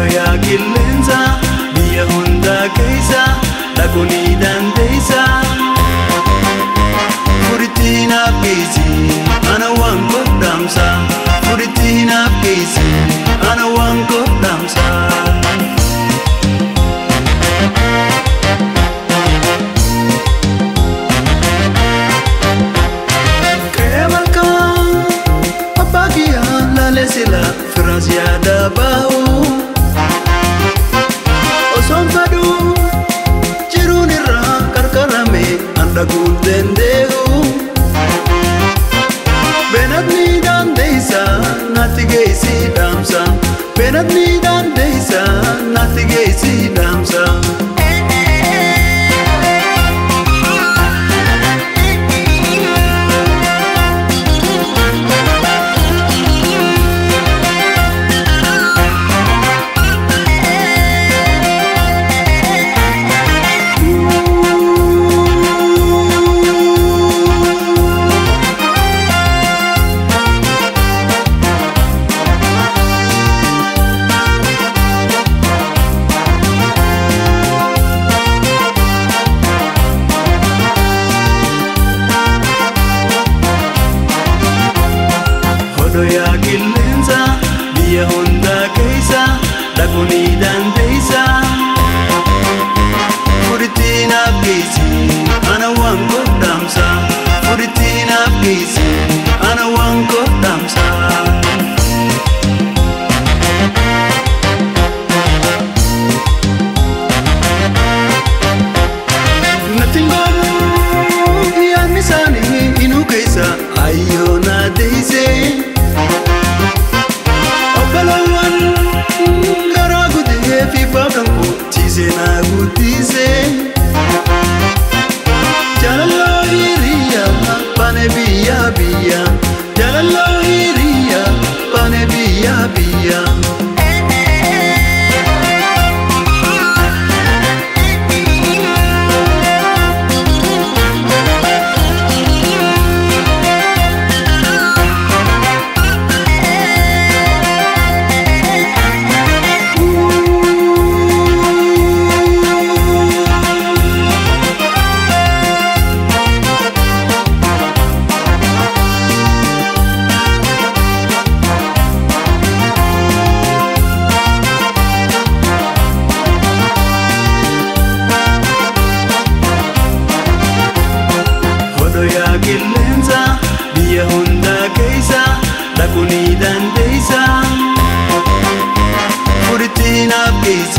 Odoyaa qilleensa biyya hundaa keessa dhaquu ni dandeessa. Furitti naaf geessi ana waan godhamsa. Furitti naaf geessi ana waan godhamsa. Qe'ee malkaa abbaa kiyyaa laalee sila firaas yaada bahu. Osoon fadhu jiruun irraa qarqarame handhaguun danda'u. Beenatni dandeessa natti geessi dhaamsa. Beenatni dandeessa natti geessi dhaamsa. Odoyaa qilleensa biyya hundaa keessa dhaquu ni dandeessa. Furitti naaf geessi ana waan godhamsa. Furitti naaf geessi ana waan godhamsa. Natti ngoo yaadni isaanii inuu keessa ayyoo na deessee. Obbolawwan garaa guutee fi baafran koottisee na guddisee. Jaalaloo hiriyaa baane biyya biyya. Jaalaloo hiriyaa baane biyya biyya. Odoyaa qilleensa biyya hundaa keessa dhaquu ni dandeessa. Furitti naaf geessi